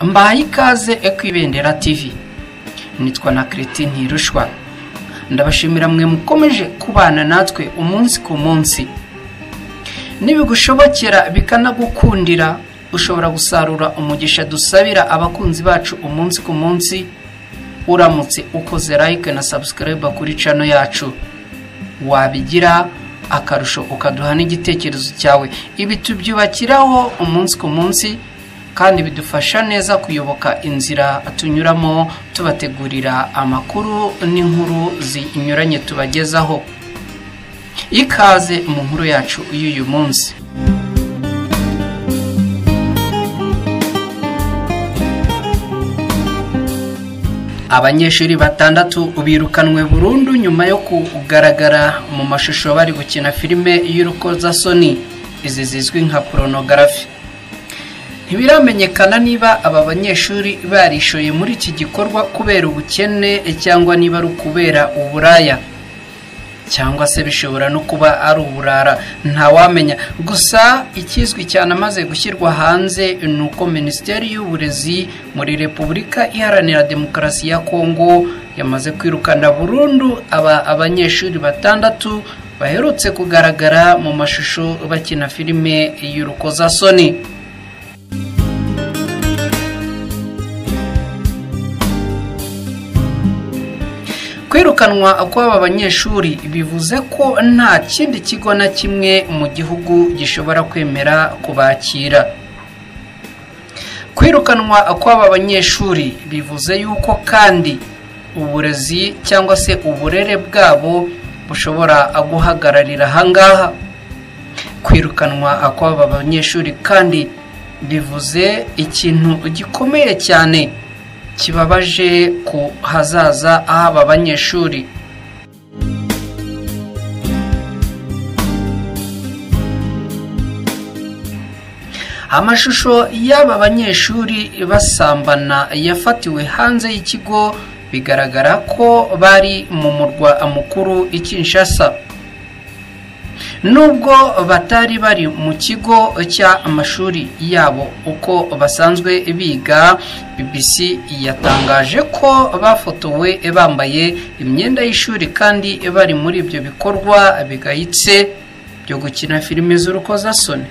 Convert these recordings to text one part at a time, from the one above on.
mbaye ikaze ekwibendera tivi nitwa na kereti ntirushwa ndabashimira mwe mukomeje kubana natwe umunsi ku munsi nibigushobokera bikanagukundira ushobora gusarura umugisha dusabira abakunzi bacu umunsi ku munsi uramutse ukoze like na subscribe kuri cano yacu wabigira akarusho ukaduha n'igitekerezo cyawe ibi tubyubakiraho umunsi ku munsi kandi bidufasha neza kuyoboka inzira tunyuramo tubategurira amakuru n'inkuru zinyuranye tubagezaho ikaze mu nkuru yacu y'uyu munsi abanyeshuri batandatu birukanwe burundu nyuma yo kugaragara mu mashusho bari gukina filime y'urukozasoni izi zizwi nka poronogarafi ntibiramenyekana niba aba banyeshuri barishoye muri iki gikorwa kubera ubukene cyangwa niba ari ukubera uburaya cyangwa se bishobora no kuba ari uburara ntawamenya gusa ikizwi cyane amaze gushyirwa hanze ni uko minisiteri y'uburezi muri repubulika iharanira demokarasi ya kongo yamaze kwirukana burundu aba abanyeshuri batandatu baherutse kugaragara mu mashusho bakina filime y'urukozasoni kwirukanwa kw'aba banyeshuri bivuze ko nta kindi kigo na kimwe mu gihugu gishobora kwemera kubakira kwirukanwa kw'aba banyeshuri bivuze yuko kandi uburezi cyangwa se uburere bwabo bushobora guhagararira ahangaha kwirukanwa kw'aba banyeshuri kandi bivuze ikintu gikomeye cyane kibabaje ku hazaza h'aba banyeshuri amashusho y'aba banyeshuri basambana yafatiwe hanze y'ikigo bigaragara ko bari mu murwa mukuru i Kinshasa nubwo batari bari mu kigo cy'amashuri yabo uko basanzwe biga bbc yatangaje ko bafotowe bambaye imyenda y'ishuri kandi bari muri ibyo bikorwa bigayitse byo gukina filime z'urukozasoni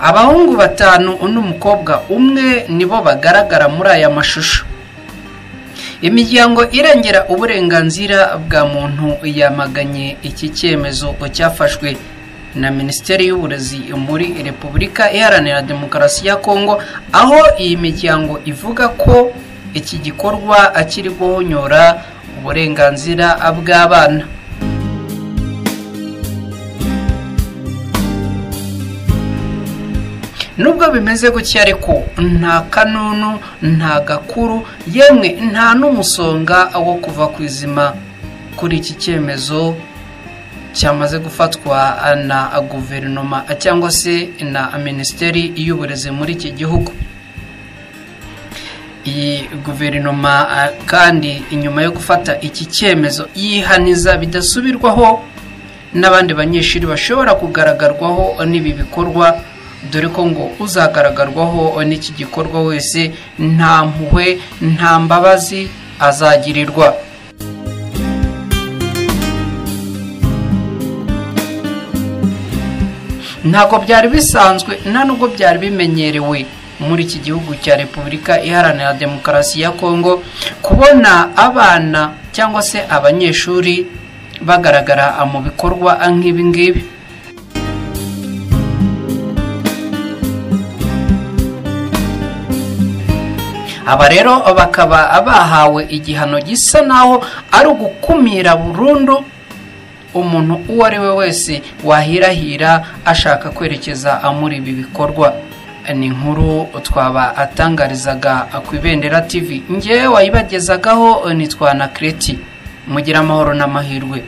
abahungu batanu n'umukobwa umwe nibo bagaragara muri aya mashusho imiryango irengera uburenganzira bwa muntu yamaganye iki cyemezo cyafashwe na minisiteri y'uburezi muri repubulika iharanira demokarasi ya kongo aho iyi miryango ivuga ko iki gikorwa akiri guhonyora uburenganzira bw'abana nubwo bimeze gutya ariko nta kanunu nta gakuru yemwe nta n'umusonga wo kuva ku izima kuri iki cyemezo cyamaze gufatwa na guverinoma cyangwa se na minisiteri y'uburezi muri iki gihugu iyi guverinoma kandi inyuma yo gufata iki cyemezo yihaniza bidasubirwaho n'abandi banyeshuri bashobora kugaragarwaho n'ibi bikorwa dore ko ngo uzagaragarwaho n'iki gikorwa wese nta mpuhwe nta mbabazi azagirirwa ntabwo byari bisanzwe nta nubwo byari bimenyerewe muri iki gihugu cya repubulika iharanira demokarasi ya kongo kubona abana cyangwa se abanyeshuri bagaragara mu bikorwa nk'ibi ngibi aba rero bakaba bahawe igihano gisa naho ari ugukumira burundu umuntu uwo ari we wese wahirahira ashaka kwerekeza muri ibi bikorwa ni inkuru twaba atangarizaga ku ibendera tivi ngewe wayibagezagaho nitwa na kereti mugira amahoro n'amahirwe